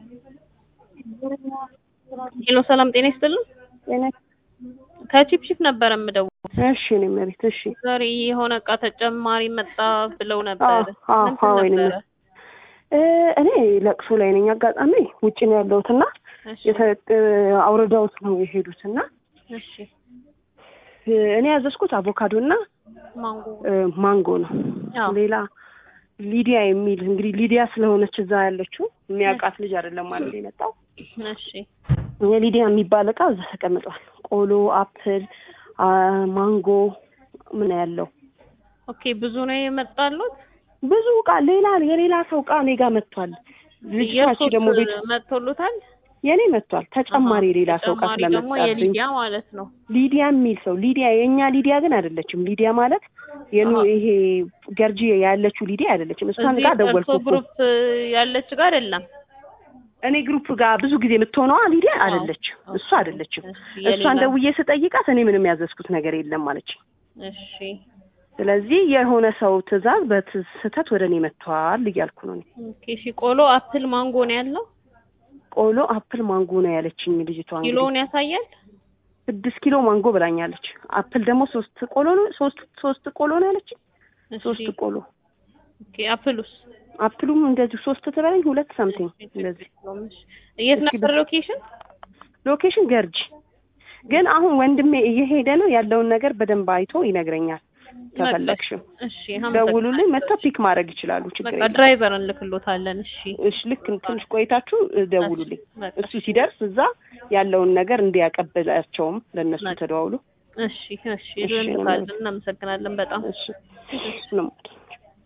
ሄሎ ሰላም ጤና ይስጥልን። ከቺፕሺፕ ነበረ የምደውለው። እሺ እኔ መሬት እሺ ዛሬ የሆነ እቃ ተጨማሪ መጣ ብለው ነበር። አዎ፣ ምንድን አዎ፣ ወይኔ ነበረ? እ እኔ ለቅሶ ላይ ነኝ። አጋጣሚ ውጭ ነው ያለሁትና እሺ የተ- አውርደውት ነው የሄዱትና እሺ እ እኔ ያዘዝኩት አቮካዶ እና ማንጎ እ ማንጎ ነው። አዎ። ሌላ ሊዲያ የሚል እንግዲህ ሊዲያ ስለሆነች እዛ ያለችው የሚያውቃት ልጅ አይደለም ማለት የመጣው እሺ የሊዲያ የሚባል እቃ እዛ ተቀምጧል። ቆሎ፣ አፕል፣ አ ማንጎ ምን ያለው ኦኬ ብዙ ነው የመጣሉት። ብዙ እቃ ሌላ የሌላ ሰው እቃ እኔ ጋር መጥቷል። ልጅቷች ደግሞ ቤት መጥቶሉታል። የኔ መጥቷል። ተጨማሪ አሃ፣ የሌላ ሰው እቃ ተጨማሪ ደግሞ ስለመጣብኝ የሊዲያ ማለት ነው። ሊዲያ የሚል ሰው ሊዲያ የእኛ ሊዲያ ግን አይደለችም። ሊዲያ ማለት የኑ አሃ። ይሄ ገርጂ ያለችው ሊዲያ አይደለችም። እሷን እዚህ ጋር እርሶ ደወልኩ እኮ። ግሩፕ ያለች ጋር አይደለም። እኔ ግሩፕ ጋር ብዙ ጊዜ የምትሆነዋ ሊዲያ አዎ። አይደለችም። እሱ አይደለችም። እሺ፣ እሷን የሌላ- ደውዬ ስጠይቃት እኔ ምንም ያዘዝኩት ነገር የለም አለች። እሺ ስለዚህ የሆነ ሰው ትዕዛዝ በስህተት ወደ እኔ መጥቷል እያልኩ ነው። እኔ ኦኬ እሺ ቆሎ አፕል ማንጎ ነው ያለው። ቆሎ አፕል ማንጎ ነው ያለችኝ ልጅቷ። እንግዲህ ኪሎውን ያሳያል። ስድስት ኪሎ ማንጎ ብላኛለች። አፕል ደግሞ ሶስት ቆሎ ነው ሶስት ሶስት ቆሎ ነው ያለችኝ። እሺ ሶስት ቆሎ ኦኬ አፕሉስ አፕሉም እንደዚህ ሶስት ትበለኝ ሁለት ሳምቲንግ እንደዚህ የት እስኪ ነበር ሎኬሽን? ሎኬሽን ገርጂ ግን አሁን ወንድሜ እየሄደ ነው ያለውን ነገር በደንብ አይቶ ይነግረኛል። ከፈለግሽም እሺ ደውሉልኝ፣ መጥተው ፒክ ማድረግ ይችላሉ። ችግር በቃ የለም። ድራይቨር እንልክሎታለን። እሺ እሺ ልክ ትንሽ ቆይታችሁ እ, ደውሉልኝ። በቃ እሱ ሲደርስ እዛ ያለውን ነገር እንዲያቀብላቸውም ለእነሱ በቃ። ተደዋውሉ። እሺ እሺ እሺ፣ እንልካለን። እናመሰግናለን በጣም እሺ ምንም